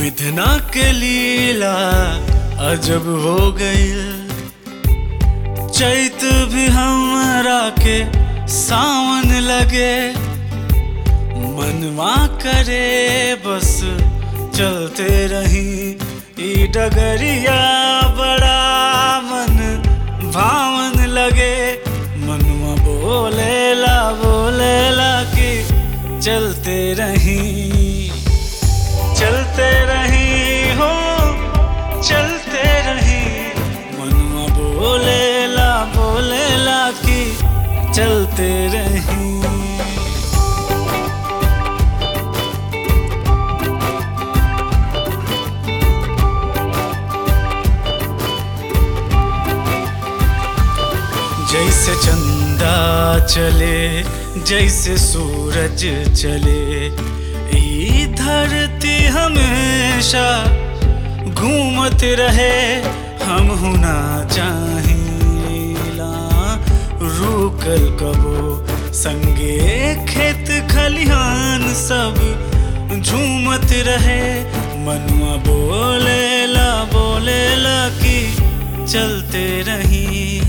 विधना के लीला अजब हो गई चैत भी हमरा के सावन लगे मनवा करे बस चलते रही ई डगरिया बड़ा मन भावन लगे मनवा बोलेला बोलेला कि चलते रही चलते रही हो चलते रही मनवा बोलेला बोलेला कि चलते रही जैसे चंदा चले जैसे सूरज चले ई धरती हमेशा घूमत रहे हम हुना चाहिला रुकल कबो संगे खेत खलिहान सब झूमत रहे मनुआ बोलेला बोलेला कि चलते रही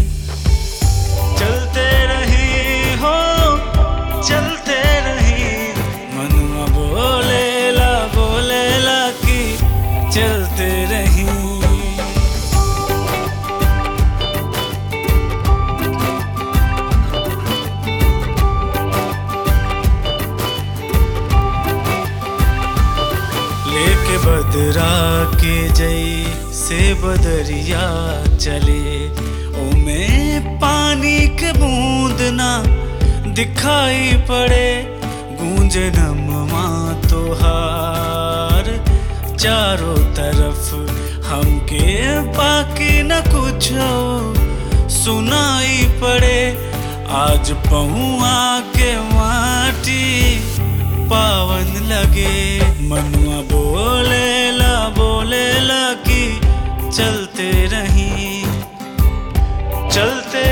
चलते रही हो चलते रही मनुआ बोलेला बोलेला कि चलते रही लेके बदरा के जई से बदरिया चले ओमे पानी के बूंद ना दिखाई पड़े गूंजे नमवा तोहार चारों तरफ हमके बाकी न कुछ सुनाई पड़े आज पहुआ के माटी पावन लगे मनुआ बोलेला बोलेला कि चलते रही चलते